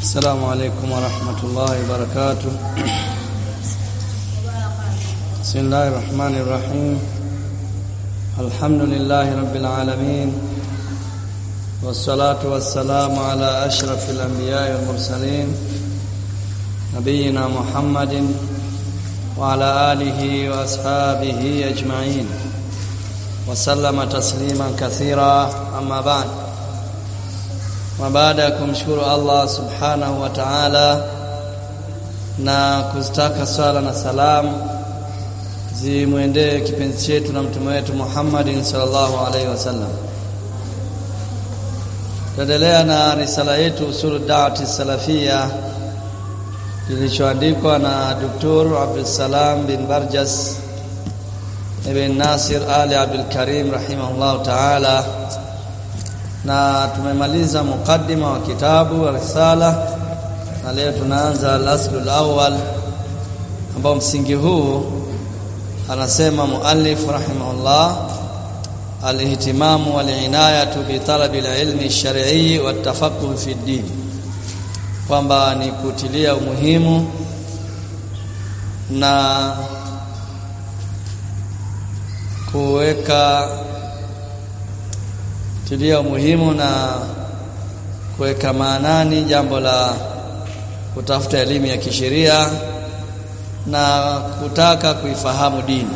السلام عليكم ورحمة الله وبركاته بسم الله الرحمن الرحيم الحمد لله رب العالمين والصلاة والسلام على أشرف الأنبياء والمرسلين نبينا محمد وعلى آله وأصحابه أجمعين وسلم تسليما كثيرا أما بعد na baada ya kumshukuru Allah subhanahu wa ta'ala na kuzitaka swala na salamu zimwendee kipenzi chetu na mtume wetu Muhammadin sallallahu alaihi wasallam. Tuendelea na risala yetu usulu da'wati salafia kilichoandikwa na Dr. Abdul Salam bin Barjas ibn Nasir Ali Abdul Karim rahimahullahu ta'ala na tumemaliza mukaddima wa kitabu wa risala na leo tunaanza al-aslu al-awwal ambao msingi huu anasema muallif rahimahullah al-ihtimamu wal-inayatu bi talabi al-ilmi ash-shar'i wa tafaqquh fi ad-din kwamba ni kutilia umuhimu na kuweka tilia umuhimu na kuweka maanani jambo la kutafuta elimu ya kisheria na kutaka kuifahamu dini.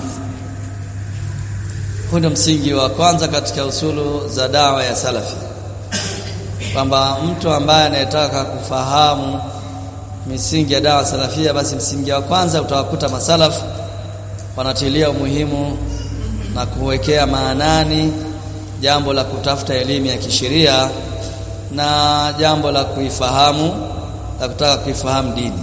Huu ndio msingi wa kwanza katika usulu za dawa ya salafi, kwamba mtu ambaye anayetaka kufahamu misingi ya dawa salafia, basi msingi wa kwanza utawakuta masalafu wanatilia umuhimu na kuwekea maanani jambo la kutafuta elimu ya kisheria na jambo la kuifahamu la kutaka kuifahamu dini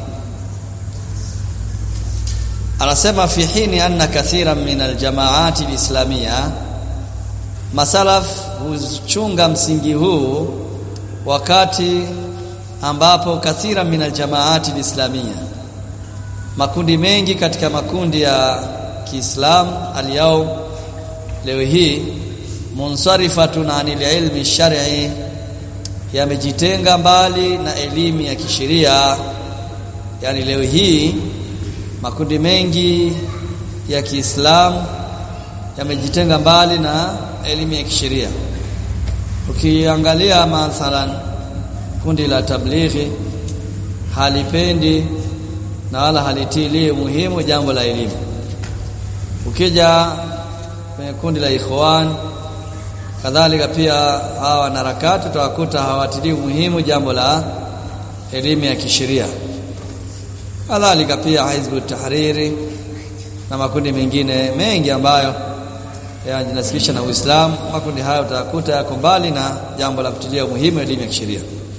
anasema fi hini anna kathiran min aljamaati alislamia masalaf huchunga msingi huu wakati ambapo kathira min aljamaati alislamia makundi mengi katika makundi ya Kiislamu aliyao leo hii munsarifatun anil ilmi shar'i yamejitenga mbali na elimu ya kisheria yani leo hii makundi mengi ya Kiislamu yamejitenga mbali na elimu ya kisheria ukiangalia mathalan kundi la tablighi halipendi na wala halitilii muhimu jambo la elimu ukija kwenye kundi la ikhwan kadhalika pia hawa wanaharakati utawakuta hawatilii muhimu jambo la elimu ya kisheria kadhalika pia hizbu tahriri na makundi mengine mengi ambayo yanajinasibisha na Uislamu makundi hayo utakuta yako mbali na jambo la kutilia muhimu elimu ya kisheria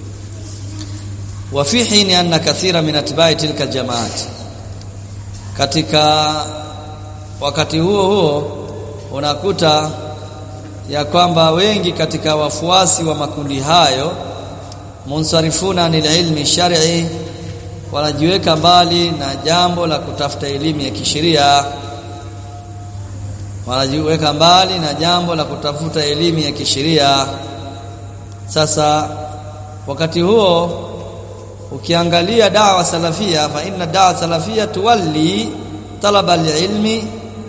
wa fi hini anna kathira min atba'i tilka jamaat katika wakati huo huo unakuta ya kwamba wengi katika wafuasi wa makundi hayo munsarifuna anil ilmi shar'i wanajiweka mbali na jambo la kutafuta elimu ya kisheria wanajiweka mbali na jambo la kutafuta elimu ya kisheria sasa wakati huo ukiangalia dawa salafia fa inna dawa salafia tuwalli talaba alilmi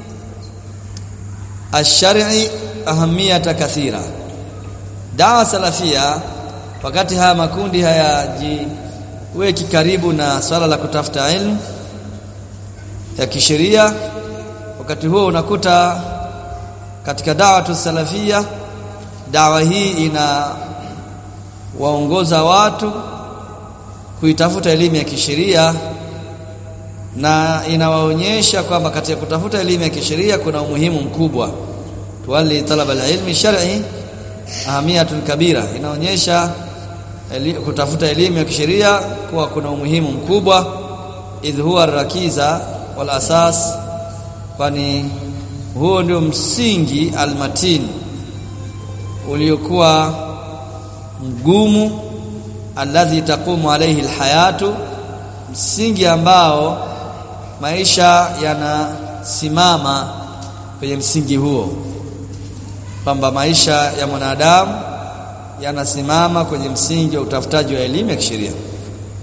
ash-shar'i ahamiyata kathira dawa salafia wakati haya makundi hayajiweki karibu na swala la kutafuta ilmu ya kisheria wakati huo unakuta katika dawa tu salafia dawa hii ina waongoza watu kuitafuta elimu ya kisheria na inawaonyesha kwamba katika kutafuta elimu ya kisheria kuna umuhimu mkubwa tuwali talaba alilmi shar'i ahamiyatun kabira inaonyesha eli, kutafuta elimu ya kisheria kuwa kuna umuhimu mkubwa idh huwa rakiza wal asas kwani huo ndio msingi almatin uliokuwa mgumu alladhi taqumu alayhi alhayatu msingi ambao maisha yanasimama kwenye msingi huo kwamba maisha ya mwanadamu yanasimama kwenye msingi wa utafutaji wa elimu ya kisheria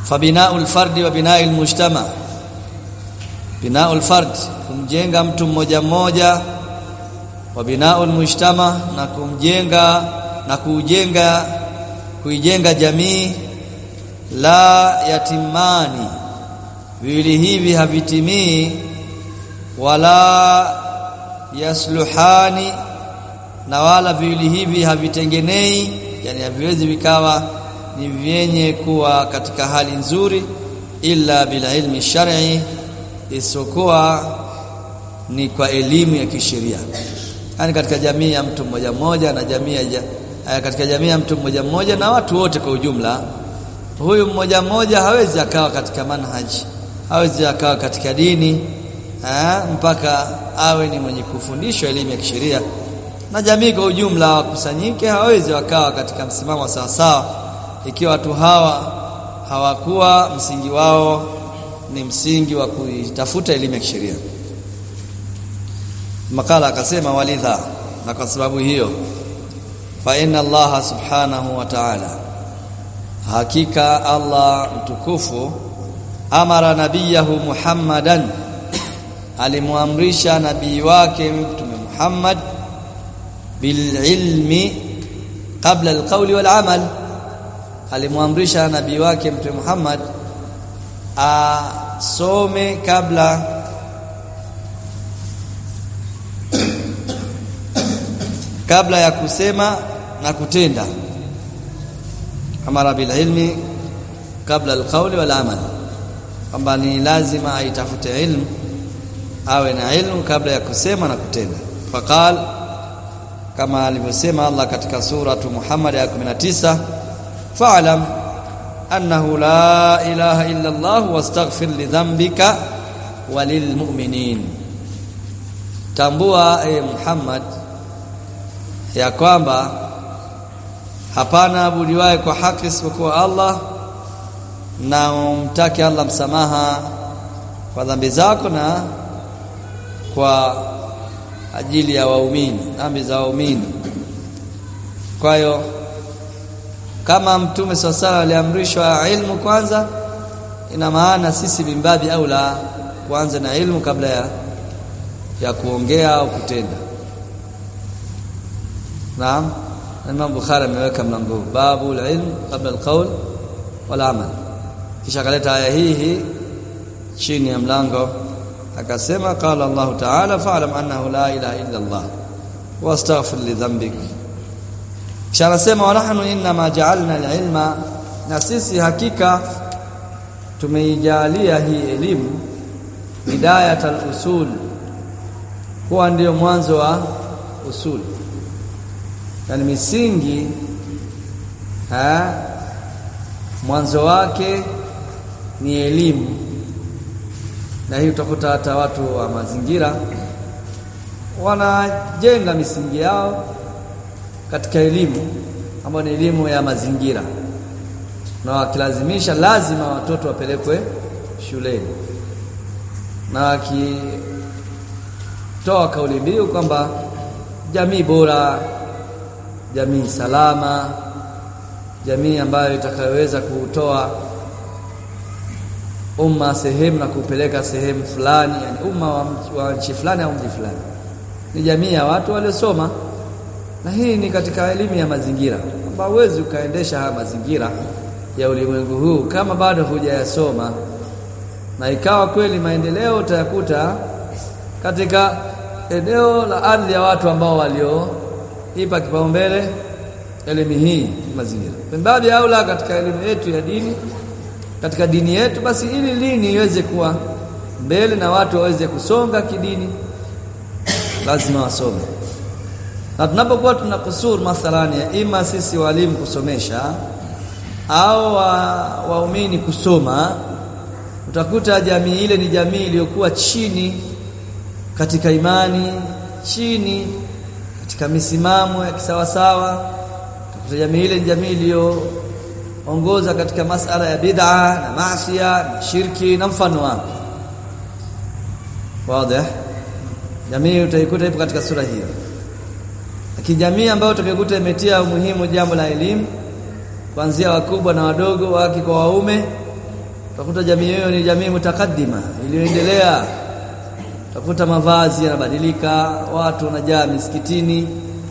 fabinaul fardi wa binail mujtama binaul fard kumjenga mtu mmoja mmoja wa binaul mujtama na kumjenga na kujenga kuijenga jamii la yatimani viwili hivi havitimii wala yasluhani na wala viwili hivi havitengenei yani haviwezi vikawa ni vyenye kuwa katika hali nzuri illa bila ilmi shar'i isokuwa ni kwa elimu ya kisheria yani katika jamii ya mtu mmoja mmoja na jamii ya katika jamii ya mtu mmoja mmoja na watu wote kwa ujumla huyu mmoja mmoja hawezi akawa katika manhaji hawezi akawa katika dini ha, mpaka awe ni mwenye kufundishwa elimu ya kisheria na jamii kwa ujumla wakusanyike hawezi wakawa katika msimamo sawa sawa ikiwa watu hawa hawakuwa msingi wao ni msingi wa kuitafuta elimu ya kisheria makala akasema walidha na kwa sababu hiyo fa inna allaha subhanahu wa ta'ala hakika allah mtukufu amara nabiyahu muhammadan alimuamrisha nabii wake mtume Muhammad bililmi qabla alqawli wal amal alimuamrisha nabii wake mtume Muhammad asome kabla kabla ya kusema na kutenda amara bililmi kabla alqawli wal amal kwamba ni lazima aitafute ilmu awe na ilmu kabla ya kusema na kutenda faqal kama alivyosema Allah katika suratu Muhammad ya 19 fa'lam annahu la ilaha illa Allah wastaghfir li dhanbika walilmu'minin tambua e Muhammad ya kwamba hapana abudiwaye kwa haki isipokuwa Allah na umtake Allah msamaha kwa dhambi zako na kwa ajili ya waumini dhambi za waumini kwa hiyo kama mtume swalla aliamrishwa ilmu kwanza ina maana sisi bimbabi au la kuanza na ilmu kabla ya ya kuongea au kutenda naam Imam Bukhari ameweka mlango babu ilm kabla alqaul wal amal kisha kaleta aya hii hii chini ya mlango akasema qala Allah ta'ala fa'lam annahu la ilaha illa Allah wastaghfir li dhanbik kisha anasema wa nahnu inma ja'alna al-ilma na sisi hakika tumeijalia hii elimu bidayat al-usul huwa ndio mwanzo wa usul yani misingi ha mwanzo wake ni elimu na hii utakuta hata watu wa mazingira wanajenga misingi yao katika elimu ambayo ni elimu ya mazingira na wakilazimisha lazima watoto wapelekwe shuleni na wakitoa kauli mbiu kwamba jamii bora jamii salama jamii ambayo itakayoweza kutoa umma sehemu na kupeleka sehemu fulani yani umma wa, wa nchi fulani au mji fulani ni jamii ya watu waliosoma na hii ni katika elimu ya mazingira kwamba huwezi ukaendesha haya mazingira ya ulimwengu huu kama bado hujayasoma na ikawa kweli maendeleo utayakuta katika eneo la ardhi ya watu ambao walioipa kipaumbele elimu hii mazingira pembabi aula katika elimu yetu ya dini katika dini yetu basi ili lini iweze kuwa mbele na watu waweze kusonga kidini lazima wasome na tunapokuwa tuna kusur mathalani ya ima sisi walimu kusomesha au waumini wa kusoma utakuta jamii ile ni jamii iliyokuwa chini katika imani chini katika misimamo ya kisawasawa utakuta jamii ile ni jamii iliyoongoza katika masala ya bid'a na maasiya na shirki na mfano wake wazi jamii utaikuta ipo katika sura hiyo lakini jamii ambayo utakayokuta imetia umuhimu jambo la elimu kuanzia wakubwa na wadogo wake kwa waume utakuta jamii hiyo ni jamii mutakaddima iliyoendelea utakuta mavazi yanabadilika watu wanajaa misikitini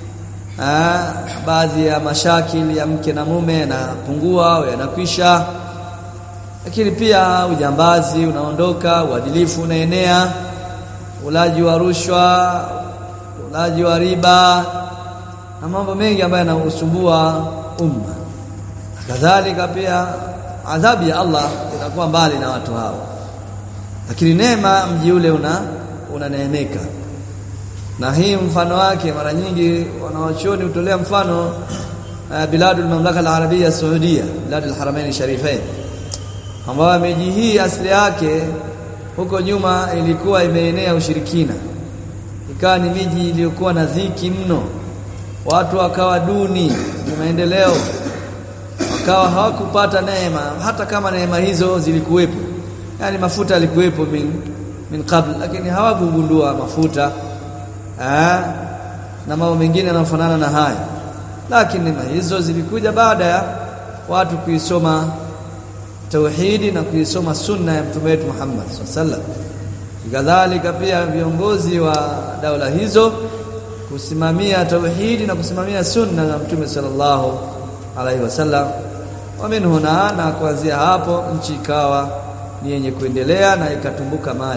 Aa, baadhi ya mashakili ya mke na mume yanapungua au yanakwisha lakini pia ujambazi unaondoka uadilifu unaenea ulaji wa rushwa ulaji wa riba na mambo mengi ambayo yanausumbua umma kadhalika pia adhabu ya Allah inakuwa mbali na watu hao lakini neema mji ule una unaneemeka na hii mfano wake mara nyingi wanawachuoni hutolea mfano uh, biladul mamlaka al-arabia saudia biladul haramain sharifain ambayo miji hii asili yake huko nyuma ilikuwa imeenea ushirikina ikawa ni miji iliyokuwa na dhiki mno watu wakawa duni maendeleo wakawa hawakupata neema hata kama neema hizo zilikuwepo yani mafuta yalikuwepo min min qabl lakini hawakugundua mafuta Aa, na mambo mengine yanayofanana na haya lakini neema hizo zilikuja baada ya watu kuisoma tauhidi na kuisoma sunna ya mtume wetu Muhammad sallallahu kadhalika pia viongozi wa daula hizo kusimamia tauhidi na kusimamia sunna za mtume sallallahu alaihi wasallam waminhuna na kuanzia hapo nchi ikawa ni yenye kuendelea na ikatumbuka mali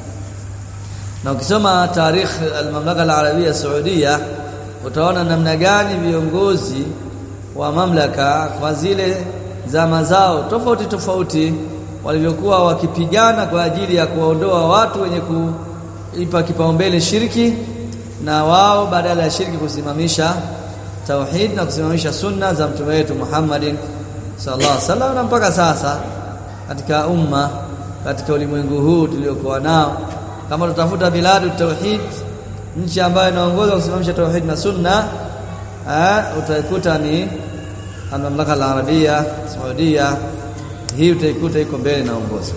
na ukisoma tarikh al-mamlaka al-arabia saudia utaona namna gani viongozi wa mamlaka kwa zile zama zao tofauti tofauti walivyokuwa wakipigana kwa ajili ya kuwaondoa watu wenye kuipa kipaumbele shirki na wao badala ya shirki kusimamisha tauhid na kusimamisha sunna za mtume wetu Muhammadin sallallahu alaihi wasallam na mpaka sasa katika umma katika ulimwengu huu tuliokuwa nao kama tutafuta biladu tauhid nchi ambayo inaongoza kusimamisha tauhid na sunna eh utaikuta ni mamlaka al-arabia saudia hii utaikuta iko mbele na ongoza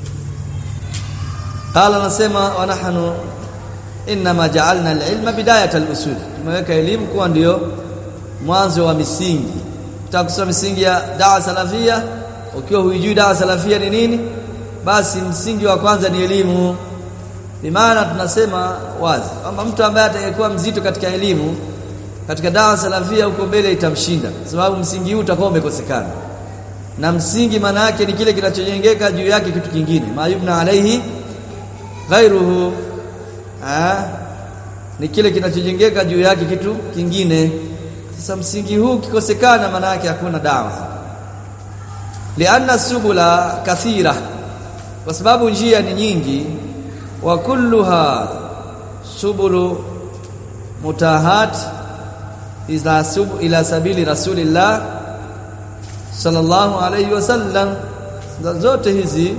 qala nasema wa nahnu inma ja'alna al-ilma bidayat al-usul tumeweka elimu kuwa ndio mwanzo wa misingi tutakusoma misingi ya dawa salafia ukiwa huijui dawa salafia ni nini basi msingi wa kwanza ni elimu bimaana tunasema wazi kwamba mtu ambaye atakayekuwa mzito katika elimu katika dawa salafia huko mbele itamshinda sababu msingi huu utakuwa umekosekana na msingi maana yake ni kile kinachojengeka juu yake kitu kingine mayubna alaihi ghairuhu ah ni kile kinachojengeka juu yake kitu kingine sasa msingi huu kikosekana maana yake hakuna dawa lianna subula kathira kwa sababu njia ni nyingi wa kulluha subulu mutahat ila sub ila sabili rasulillah sallallahu alayhi wasallam zote hizi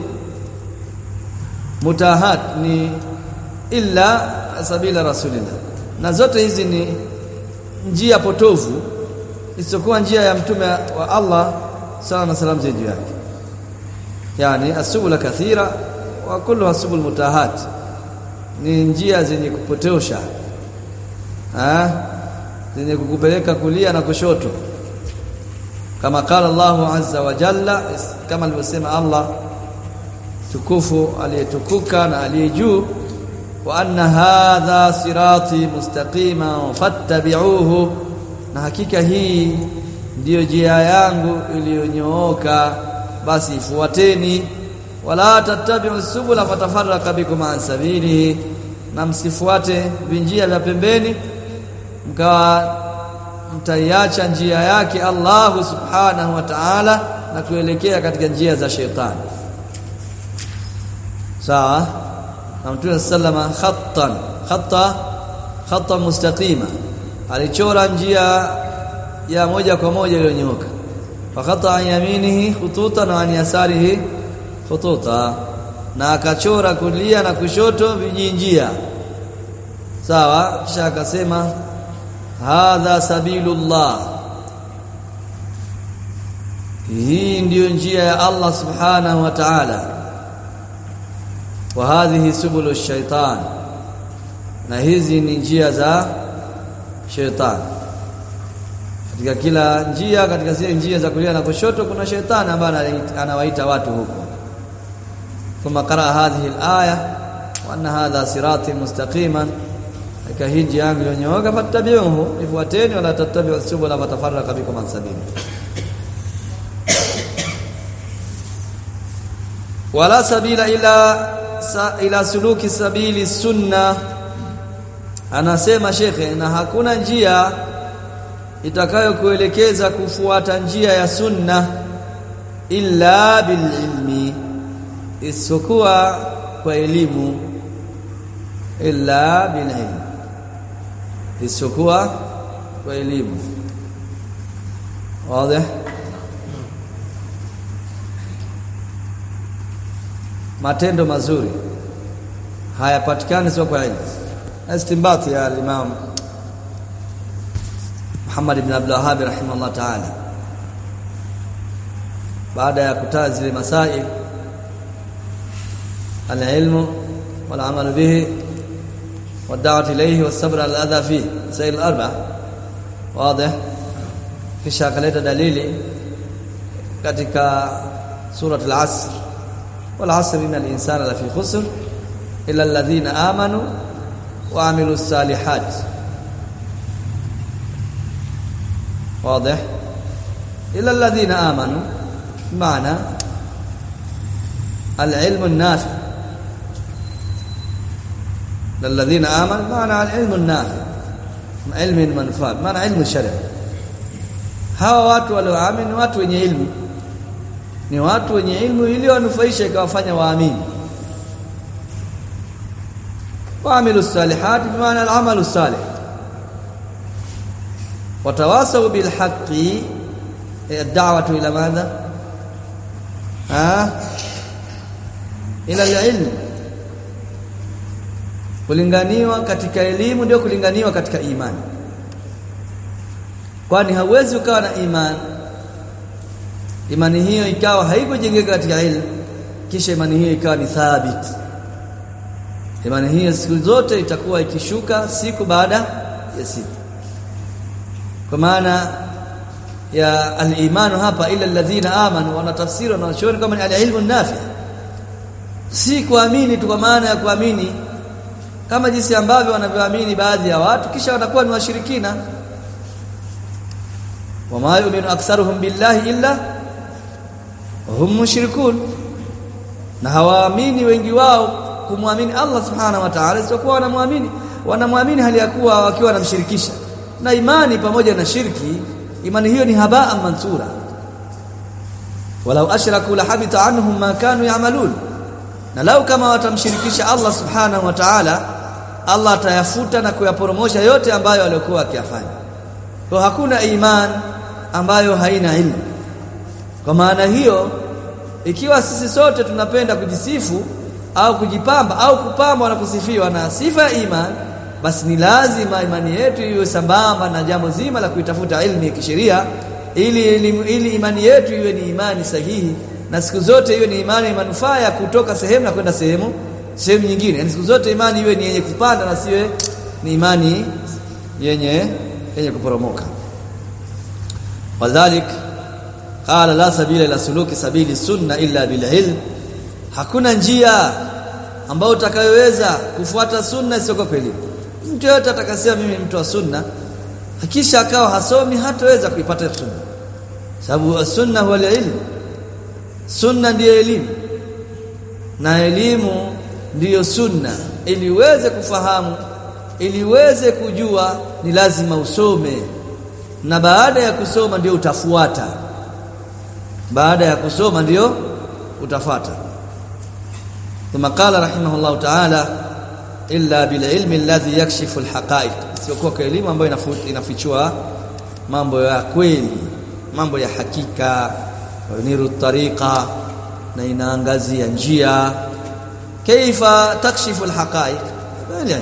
mutahat ni illa sabila rasulillah na zote hizi ni njia potovu isiyokuwa njia ya mtume wa Allah sala na salam juu yake yani asubula kathira wa kullu asubul mutahat ni njia zenye kupotosha ah zenye kukupeleka kulia na kushoto kama qala Allahu azza wa jalla kama alivyosema Allah tukufu aliyetukuka na aliyejuu wa anna hadha sirati mustaqima fattabi'uhu na hakika hii ndiyo njia yangu iliyonyooka basi ifuateni wala tattabi'u subula fatafarraqa bikum an sabilihi na msifuate vinjia vya pembeni mkawa mtaiacha njia yake Allah subhanahu wa ta'ala na kuelekea katika njia za shetani sawa na Mtume sallama khattan khatta khatta mustaqima alichora njia ya moja kwa moja iliyonyooka fakata an yaminihi khututan wa an yasarihi khututa na akachora kulia na kushoto vijinjia sawa kisha akasema hadha sabilullah hii ndiyo njia ya Allah subhanahu wa ta'ala wa hadhihi subulu shaitan na hizi ni njia za shetani katika kila njia katika zile njia za kulia na kushoto kuna shetani ambaye anawaita watu huko thumma qara hadhihi al-aya wa anna hadha sirati mustaqiman katika hii njia yangu iliyonyooka fattabi'uhu ifuateni wala tattabi'u subula fatafarraqa bikum an sabili wala sabila ila sa, ila suluki sabili sunna anasema shekhe na hakuna njia itakayokuelekeza kufuata njia ya sunna illa bililmi isipokuwa kwa elimu illa bililmi isipokuwa kwa elimu wazi matendo mazuri hayapatikani sio kwa ilmu istimbati ya Imam Muhammad ibn Abdul Wahhab rahimahullah ta'ala baada ya kutaja zile masail al-ilmu wal amal bihi والدعوه اليه والصبر على الاذى فيه مسائل الاربع واضح kisha akaleta dalili katika surat al-asr wal asr innal insana lafi khusr illa alladhina amanu wa amilus salihat واضح الا الذين امنوا معنى العلم النافع للذين امنوا معنى العلم النافع علم المنفعه معنى علم الشرع hawa watu walioamini watu wenye ilmu ni watu wenye ilmu ili wanufaisha ikawafanya waamini waamilu salihat bimaana al-amalu salih watawasau bil haqqi ad-da'watu ila madha ha ila al-ilm kulinganiwa katika elimu ndio kulinganiwa katika imani kwani hauwezi ukawa na imani imani hiyo ikawa haikujengeka katika ilmu kisha imani hiyo ikawa ni thabit imani hiyo siku zote itakuwa ikishuka siku baada ya siku kwa maana ya al-imanu hapa ila alladhina amanu wanatafsiri wanachoona kama ni al-ilmu nafi si kuamini tu kwa maana ya kuamini kama jinsi ambavyo wanavyoamini baadhi ya watu kisha watakuwa ni washirikina wama yu'minu aktharuhum billahi illa hum mushrikun na hawaamini wengi wao kumwamini Allah subhanahu wa ta'ala isipokuwa wanamwamini wanamwamini hali ya kuwa wakiwa wanamshirikisha na imani pamoja na shirki imani hiyo ni habaa mansura walau ashraku la habita anhum ma kanu ya'malun na lau kama watamshirikisha Allah subhanahu wa ta'ala Allah atayafuta na kuyaporomosha yote ambayo waliokuwa wakiyafanya kwa hakuna iman ambayo haina ilmu kwa maana hiyo ikiwa sisi sote tunapenda kujisifu au kujipamba au kupambwa na kusifiwa na sifa ya iman basi ni lazima imani yetu iwe sambamba na jambo zima la kuitafuta ilmu ya kisheria ili, ili ili imani yetu iwe ni imani sahihi na siku zote iwe ni imani manufaa ya kutoka sehemu na kwenda sehemu sehemu nyingine yani siku zote imani iwe ni yenye kupanda na siwe ni imani yenye yenye kuporomoka wadhalik qala la sabila ila suluki sabili sunna illa bil ilm hakuna njia ambayo utakayoweza kufuata sunna isiyokuwa kwa elimu mtu yote atakasema mimi mtu wa sunna hakisha akawa hasomi hataweza kuipata sunna sababu sunna huwa ilmu sunna ndiyo elimu na elimu ndiyo sunna ili uweze kufahamu ili uweze kujua ni lazima usome na baada ya kusoma ndio utafuata baada ya kusoma ndio utafata ثم قال رحمه الله تعالى illa bil ilmi alladhi yakshifu alhaqaiq sio kwa elimu ambayo inafichua mambo ya kweli mambo ya hakika niru tariqa na inaangazia njia kaifa takshifu alhaqaiq bali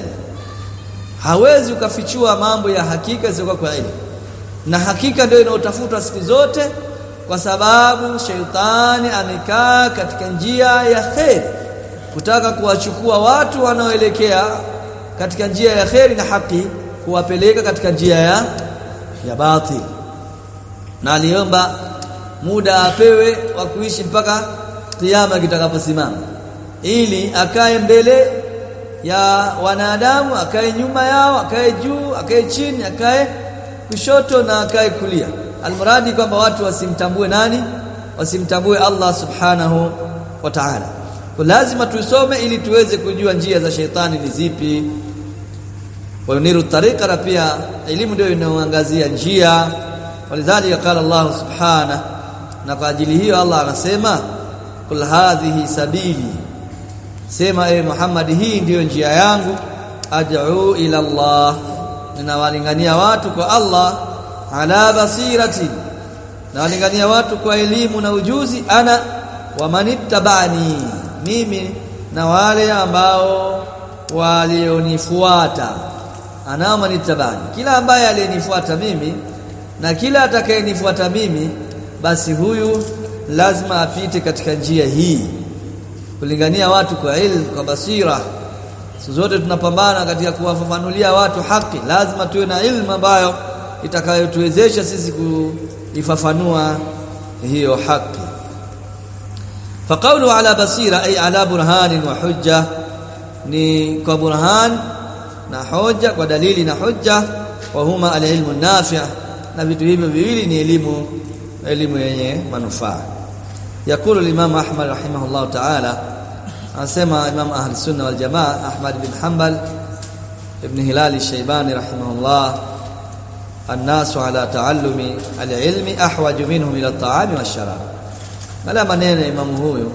hawezi ukafichua mambo ya hakika sio kwa elimu na hakika ndio inaotafutwa siku zote kwa sababu sheitani amekaa katika njia ya kheri kutaka kuwachukua watu wanaoelekea katika njia ya kheri na haki kuwapeleka katika njia ya ya batil na aliomba muda apewe wa kuishi mpaka kiyama kitakaposimama ili akae mbele ya wanadamu akae nyuma yao akae juu akae chini akae kushoto na akae kulia almuradi kwamba watu wasimtambue nani wasimtambue Allah subhanahu wa ta'ala kwa lazima tuisome ili tuweze kujua njia za sheitani ni zipi wayuniru tariqa na pia elimu ndio inayoangazia njia walidhalika qala Allah subhanahu na kwa ajili hiyo Allah anasema kul hadhihi sabili sema e Muhammad hii ndiyo njia yangu ad'u ila Allah ninawalingania watu kwa Allah ala basirati nawalingania watu kwa elimu na ujuzi ana wa manittabani mimi na wale ambao walionifuata ana manittabani kila ambaye aliyenifuata mimi na kila atakayenifuata mimi basi huyu lazima apite katika njia hii kulingania watu kwa ilmu kwa basira siku zote tunapambana katika kuwafafanulia watu haki lazima tuwe na ilmu ambayo itakayotuwezesha sisi kuifafanua hiyo haki faqawlu ala basira ay ala burhanin wa hujja ni kwa burhan na hoja kwa dalili na hujja wa huma alilmu nafi' na vitu hivyo viwili ni elimu elimu yenye manufaa yakulu al-imam ahmad rahimahullah ta'ala anasema imam ahli sunna wal jamaa ahmad bin hanbal ibn hilal al-shaybani rahimahullah الناس على تعلم العلم احوج منهم الى الطعام والشراب ملا maneno imamu huyu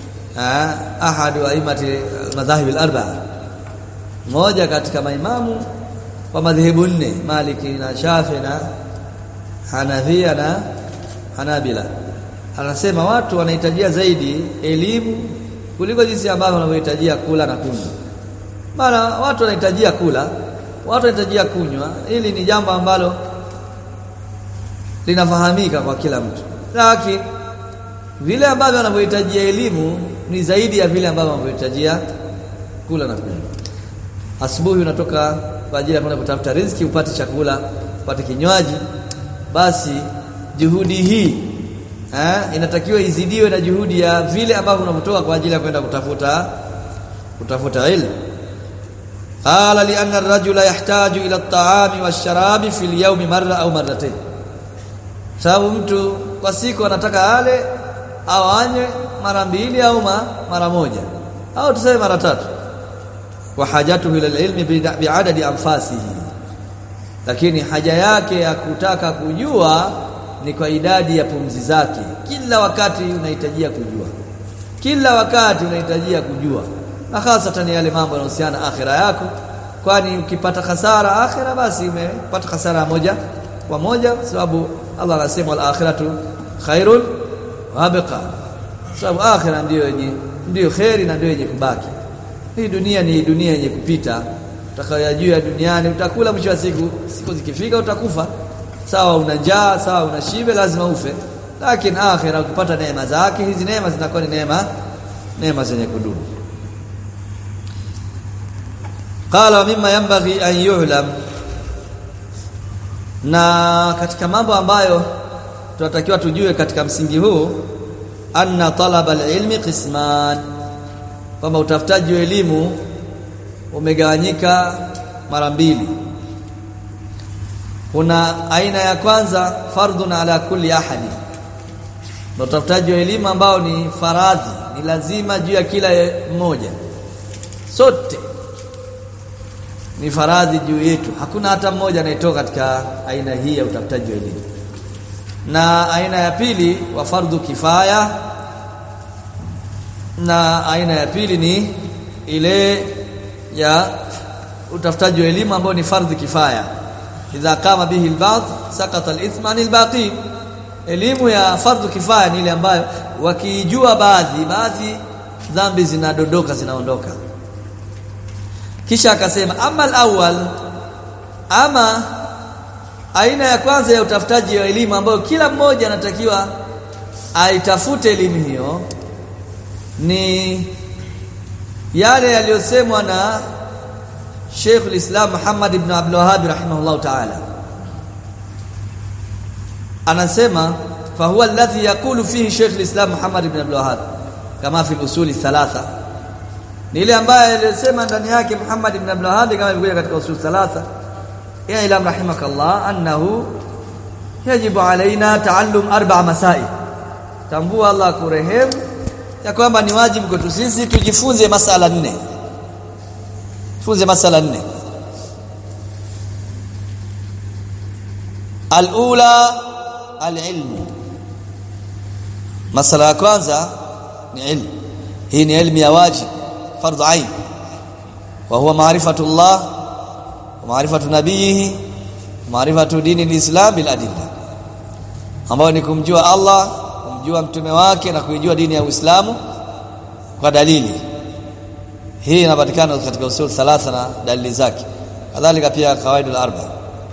ahad wa aimati madhahib al-arba'a mmoja katika maimamu wa madhehebu nne Maliki na Shafi na Hanafia na Hanabila anasema watu wanahitajia zaidi elimu kuliko jinsi ambavyo wanavyohitajia kula na kunywa mara watu wanahitajia kula watu wanahitajia kunywa hili ni jambo ambalo linafahamika kwa kila mtu lakini vile ambavyo wanavyohitajia elimu ni zaidi ya vile ambavyo wanavyohitajia kula na kunywa asubuhi unatoka kwa ajili ya kwenda kutafuta riziki upate chakula upate kinywaji basi juhudi hii eh, inatakiwa izidiwe na juhudi ya vile ambavyo unavyotoka kwa ajili ya kwenda kutafuta kutafuta ilmu qala li anna ar-rajula yahtaju ila at-ta'ami wash-sharabi fi al-yawmi marra au marratayn sababu mtu kwa siku anataka ale au anywe mara mbili au mara moja au tuseme mara tatu wa hajatuhu ila al-ilmi bi'adadi anfasihi lakini haja yake ya kutaka kujua ni kwa idadi ya pumzi zake kila wakati unahitajia kujua kila wakati unahitajia kujua na hasatan yale mambo yanayohusiana akhira yako kwani ukipata hasara akhira basi umepata hasara moja kwa moja sababu Allah anasema al-akhiratu khairun wa abqa sababu akhira ndiyo yenye ndiyo khairi na ndiyo yenye kubaki hii dunia ni dunia yenye kupita utakayojua duniani utakula mwisho wa siku siku zikifika utakufa sawa una njaa sawa una shibe lazima ufe lakini akhira ukipata neema zake hizi neema zinakuwa ni neema neema zenye kudumu qala mimma yanbaghi an yu'lam na katika mambo ambayo tunatakiwa tujue katika msingi huu anna talaba alilmi qisman kwamba utafutaji wa elimu umegawanyika mara mbili kuna aina ya kwanza fardhun ala kulli ahadi na utafutaji wa elimu ambao ni faradhi ni lazima juu ya kila mmoja sote ni faradhi juu yetu hakuna hata mmoja anayetoka katika aina hii ya utafutaji wa elimu na aina ya pili wa fardhu kifaya na aina ya pili ni ile ya utafutaji wa elimu ambao ni fardhi kifaya idha kama bihi alba'd sakata alithma anil baqi elimu ya fardhu kifaya ni ile ambayo wakijua baadhi baadhi dhambi zinadondoka zinaondoka kisha akasema ama alawwal ama aina ya kwanza ya utafutaji wa elimu ambayo kila mmoja anatakiwa aitafute elimu hiyo ni yale yaliyosemwa na Sheikh al-Islam Muhammad ibn Abdul Wahhab rahimahullah ta'ala anasema fa huwa alladhi yaqulu fihi Sheikh al-Islam Muhammad ibn Abdul Wahhab kama fi al-usul thalatha ni ile ambaye alisema ndani yake Muhammad ibn Abdul Wahhab kama ilivyo katika usul thalatha ya ila rahimakallah annahu yajibu alaina taallum arba masail tambua Allah kurehemu ya kwamba ni wajibu kwetu sisi tujifunze masala nne tufunze masala nne alula alilmu masala ya kwanza ni ilmu hii ni ilmu ya wajib fardhu ain wa huwa maarifatu Allah wa maarifatu nabiyihi maarifatu dini alislam bil adilla ambayo ni kumjua Allah kumjua mtume wake na kuijua dini ya Uislamu kwa dalili hii inapatikana katika usul thalatha na dalili zake kadhalika pia kawaidul arba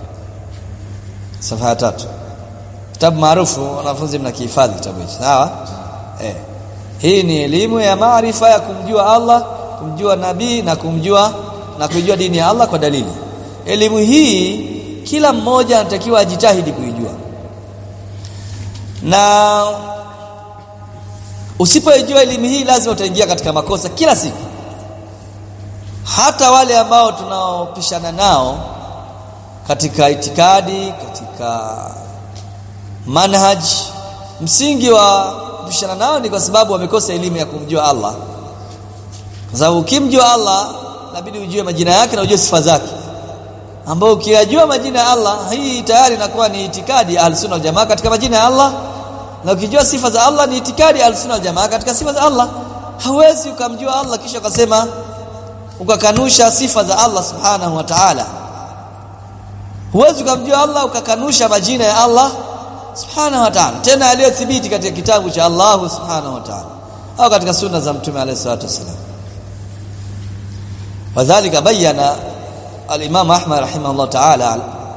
safha tatu kitabu maarufu wanafunzi mnakihifadhi kitabu hichi sawa eh hii ni elimu ya maarifa ya kumjua Allah kumjua nabii na kumjua na kuijua dini ya Allah kwa dalili elimu hii kila mmoja anatakiwa ajitahidi kuijua na usipoijua elimu hii lazima utaingia katika makosa kila siku hata wale ambao tunaopishana nao katika itikadi katika manhaj msingi wa kupishana nao ni kwa sababu wamekosa elimu ya kumjua Allah kwa sababu ukimjua Allah inabidi ujue majina yake na ujue sifa zake ambao ukiyajua majina ya Allah hii tayari inakuwa ni itikadi ya Ahlus wal Jamaa katika majina ya Allah na ukijua sifa za Allah ni itikadi ya Ahlus wal Jamaa katika sifa za Allah hawezi ukamjua Allah kisha ukasema ukakanusha sifa za Allah subhanahu wa ta'ala huwezi ukamjua Allah ukakanusha majina ya Allah subhanahu wa ta'ala tena aliyothibiti katika kitabu cha Allah subhanahu wa ta'ala au katika sunna za mtume alayhi salatu wasallam wadhālika bayyana al-Imam Ahmad rahimahullah ta'ala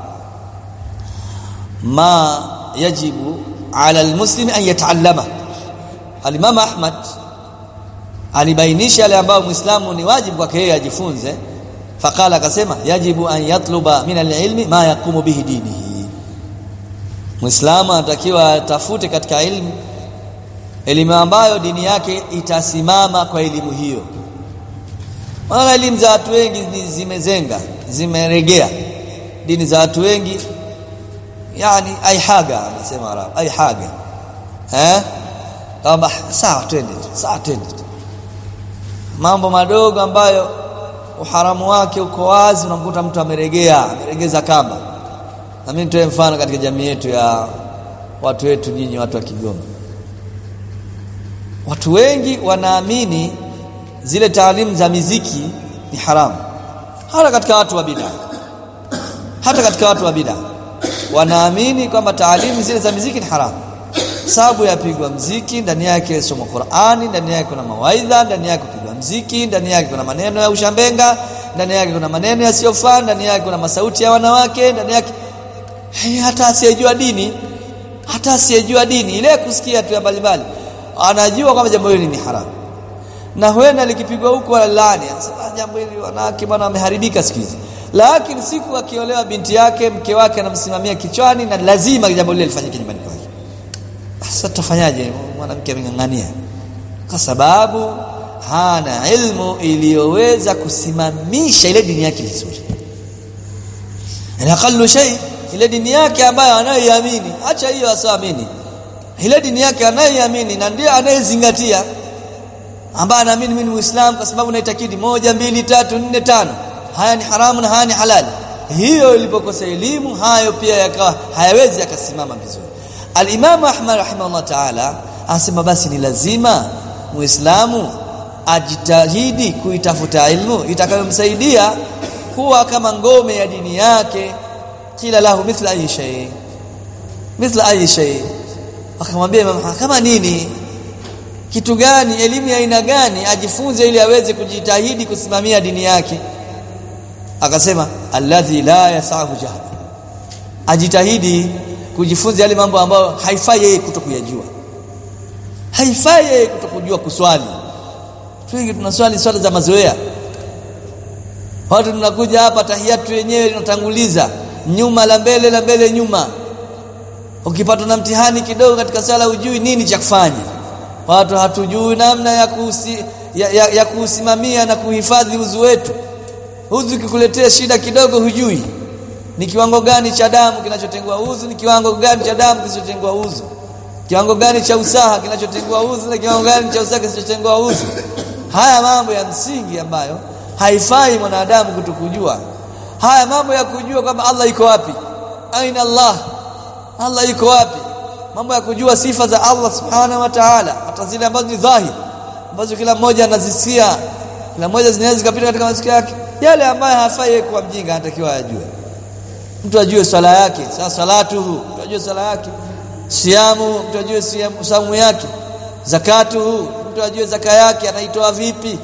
ma yajibu 'ala al-muslim an yata'allama al-Imam Ahmad alibainisha yale ambayo muislamu ni wajibu kwake yeye ajifunze faqala akasema yajibu an yatluba min al-ilmi ma yaqumu bihi dinihi muislamu anatakiwa atafute katika ilmu elimu ambayo dini yake itasimama kwa elimu hiyo maana elimu za watu wengi zimezenga zimeregea dini za watu wengi yani aihaga anasema Arabu aihaga eh kama sawa twende sawa twende mambo madogo ambayo uharamu wake uko wazi unamkuta mtu ameregea ameregeza kamba na mimi nitoe mfano katika jamii yetu ya watu wetu nyinyi watu wa Kigoma watu wengi wanaamini zile taalimu za miziki ni haramu hata katika watu wa bid'a hata katika watu wa bid'a wanaamini kwamba taalimu zile za miziki ni haramu sababu yapigwa mziki ndani yake somo Qur'ani ndani yake kuna mawaidha ndani yake kupigwa mziki ndani yake kuna maneno ya ushambenga ndani yake kuna maneno yasiyofaa ndani yake kuna masauti ya wanawake ndani yake hey, hata asiyejua dini hata asiyejua dini ile kusikia tu mbalimbali anajua kwamba jambo hili ni haramu na huenda likipigwa huko laani anasema jambo hili wanawake bwana wameharibika siku hizi lakini siku akiolewa binti yake mke wake anamsimamia kichwani na lazima jambo lile lifanyike nyumbani kwake sasa tutafanyaje mwanamke ameng'ang'ania kwa sababu hana ilmu iliyoweza kusimamisha ile dini yake vizuri aqallu shay ile dini yake ambayo anayoiamini acha hiyo asioamini ile dini yake anayoiamini na ndiye anayezingatia ambaye anaamini mimi ni Muislamu kwa sababu naitakidi moja mbili tatu nne tano haya ni haramu na haya ni halali hiyo ilipokosa elimu hayo pia yakawa hayawezi yakasimama vizuri Al-Imam Ahmad rahimahullah ta'ala anasema basi ni lazima Muislamu ajitahidi kuitafuta ilmu itakayomsaidia kuwa kama ngome ya dini yake kila lahu mithla ayi shay mithla ayi shay akamwambia Imam kama nini kitu gani elimu ya aina gani ajifunze ili aweze kujitahidi kusimamia dini yake akasema alladhi la yasahu jahl ajitahidi kujifunza yale mambo ambayo haifai yeye kutokuyajua haifai yeye kutokujua kuswali wengi tunaswali swala za mazoea watu tunakuja hapa tahiyatu wenyewe tunatanguliza nyuma la mbele la mbele nyuma ukipata na mtihani kidogo katika sala ujui nini cha kufanya watu hatujui namna ya kusi, ya, ya, ya kuusimamia na kuhifadhi udhu wetu udhu ukikuletea shida kidogo hujui ni kiwango gani cha damu kinachotengua udhu ni kiwango gani cha damu kisichotengua udhu kiwango gani cha usaha kinachotengua udhu na kiwango gani cha usaha kisichotengua udhu haya mambo ya msingi ambayo haifai mwanadamu kutokujua haya mambo ya kujua kwamba Allah iko wapi aina Allah Allah iko wapi mambo ya kujua sifa za Allah subhanahu wa ta'ala hata zile ambazo ni dhahiri ambazo kila mmoja anazisikia kila mmoja zinaweza zikapita katika masikio yake yale ambayo hafai kuwa mjinga anatakiwa ajue mtu ajue swala yake sasa salatuhu mtu ajue swala yake siamu mtu ajue siamu saumu yake zakatuhu mtu ajue zaka yake anaitoa vipi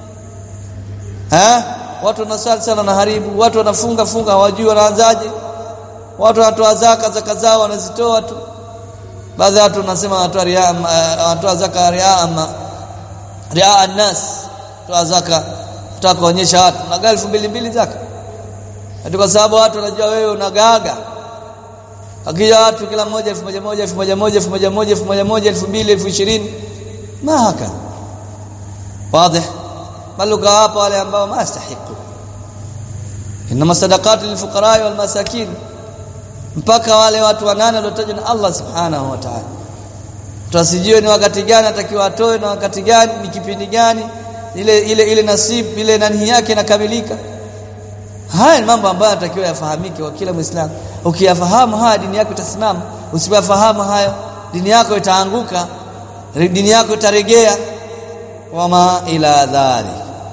ha watu wanasali sana na haribu watu wanafunga funga hawajui wanaanzaje watu wanatoa zaka zaka zao wanazitoa tu baadhi ya watu wanasema wanatoa ria wanatoa zaka ria ama ria annas toa zaka tutaka kuonyesha watu na gari 2000 zaka hadi kwa sababu watu wanajua wewe unagaga akija watu kila mmoja 1000 1000 1000 1000 1000 1000 2000 2020 ma haka wazi bali ukawapa wale ambao mastahiqu inma sadaqatu lilfuqara wal masakin mpaka wale watu wanane waliotajwa na Allah subhanahu wa ta'ala tuasijue ni wakati gani atakiwa atoe na wakati gani ni kipindi gani ile ile ile nasibu ile nani yake inakamilika haya ni mambo ambayo yanatakiwa yafahamike kwa kila muislamu ukiyafahamu haya dini yako itasimama usipoyafahamu hayo dini yako itaanguka dini yako itaregea wama ila dhalik